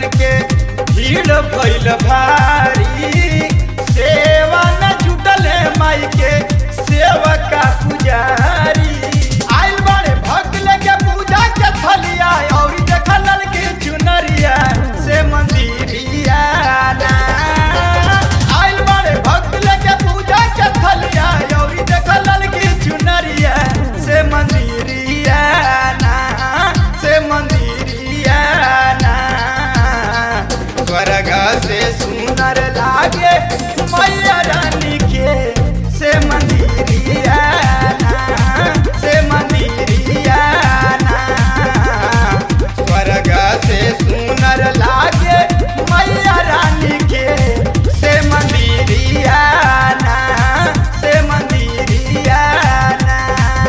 भक्तन के भीड़ भइल भारी सेवा न जुटल है माई के सेवका पुजारी आइल बड़े भक्त लेके पूजा के थलिया और देखल के चुनरिया से मंदिरिया ना आइल बड़े भक्त लेके पूजा के थलिया और देखल के चुनरिया से मंदिरिया ना से मंदिरिया ना स्वर्ग से सुंदर लागे मैया रानी के से मंदिरिया ना से मंदिरिया ना स्वर्ग से सुंदर लागे मैया रानी के से मंदिरिया ना से मंदिरिया ना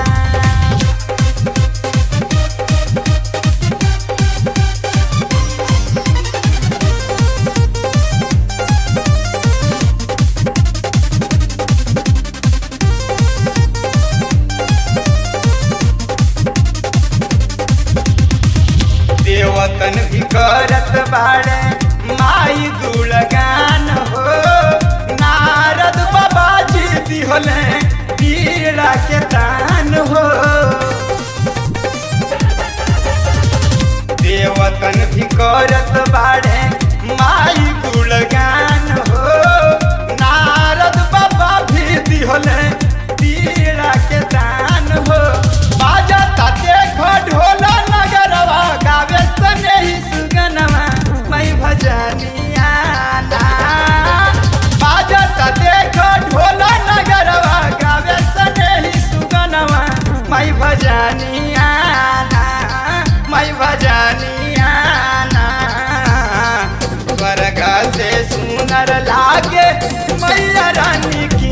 देवतन भी करत बाड़े माई गुणगान हो नारद बाबा जी दिहले पीड़ा के दान हो देवतन भी करत बाड़े माई गुणगान हो नारद बाबा भी दिहले पीड़ा के दान हो बाजा ताते ढोला नगरवा गावे सने ही सुगनवा मैं भजनिया ना बाजा ताते ढोला नगरवा गावे सने ही सुगनवा मैं भजनिया ना मैं भजनिया ना स्वर्ग से सुनर लागे मैया रानी की